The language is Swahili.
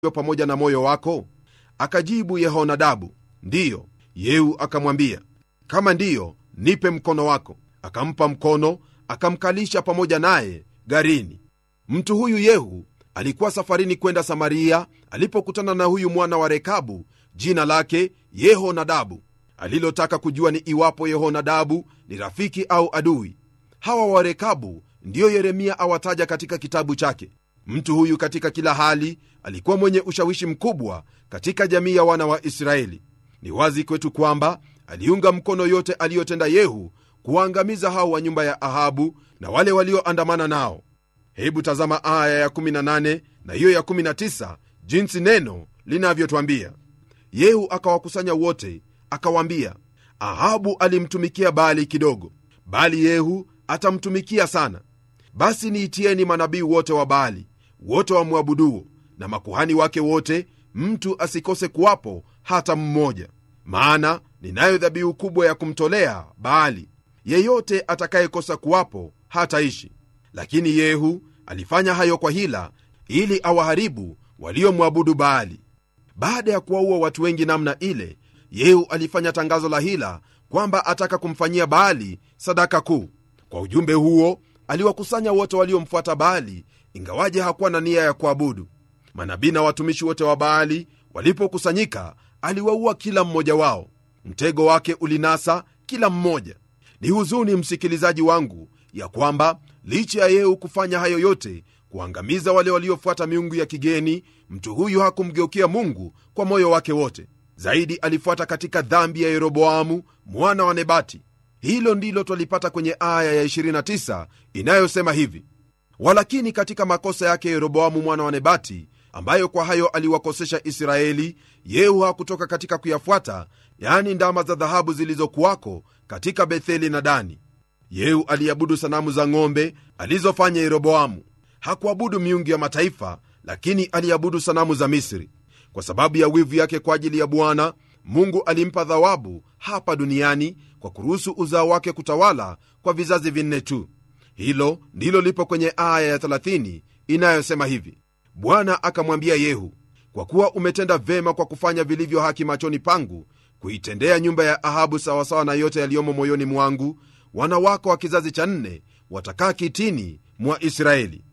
pamoja na moyo wako akajibu yehonadabu ndiyo yehu akamwambia kama ndiyo nipe mkono wako akampa mkono akamkalisha pamoja naye garini mtu huyu yehu alikuwa safarini kwenda samaria alipokutana na huyu mwana wa rekabu jina lake yehonadabu alilotaka kujua ni iwapo yehonadabu ni rafiki au adui hawa wa rekabu ndiyo yeremia awataja katika kitabu chake mtu huyu katika kila hali alikuwa mwenye ushawishi mkubwa katika jamii ya wana wa israeli ni wazi kwetu kwamba aliunga mkono yote aliyotenda yehu kuwaangamiza hao wa nyumba ya ahabu na wale walioandamana nao hebu tazama aya ya 18 na hiyo ya 19 jinsi neno linavyotwambia yehu akawakusanya wote akawaambia ahabu alimtumikia baali kidogo bali yehu atamtumikia sana basi niitieni manabii wote wa baali wote wamwabuduo na makuhani wake wote mtu asikose kuwapo hata mmoja maana ninayo dhabihu kubwa ya kumtolea baali yeyote atakayekosa kuwapo hataishi lakini yehu alifanya hayo kwa hila ili awaharibu waliomwabudu baali baada ya kuwaua watu wengi namna ile yehu alifanya tangazo la hila kwamba ataka kumfanyia baali sadaka kuu kwa ujumbe huo aliwakusanya wote waliomfuata baali ingawaje hakuwa na nia ya kuabudu manabii na watumishi wote wa baali walipokusanyika aliwaua kila mmoja wao mtego wake ulinasa kila mmoja ni huzuni msikilizaji wangu ya kwamba licha ya yehu kufanya hayo yote kuangamiza wale waliofuata miungu ya kigeni mtu huyu hakumgeukia mungu kwa moyo wake wote zaidi alifuata katika dhambi ya yeroboamu mwana wa nebati hilo ndilo twalipata kwenye aya ya 29 inayosema hivi walakini katika makosa yake yeroboamu mwana wa nebati ambayo kwa hayo aliwakosesha israeli yehu hakutoka katika kuyafuata yani ndama za dhahabu zilizokuwako katika betheli na dani yehu aliabudu sanamu za ng'ombe alizofanya yeroboamu hakuabudu miungu ya mataifa lakini aliabudu sanamu za misri kwa sababu ya wivu yake kwa ajili ya bwana mungu alimpa thawabu hapa duniani kwa kuruhusu uzao wake kutawala kwa vizazi vinne tu hilo ndilo lipo kwenye aya ya 30 inayosema hivi bwana akamwambia yehu kwa kuwa umetenda vema kwa kufanya vilivyo haki machoni pangu kuitendea nyumba ya ahabu sawasawa na yote yaliyomo moyoni mwangu wana wako wa kizazi cha nne watakaa kitini mwa israeli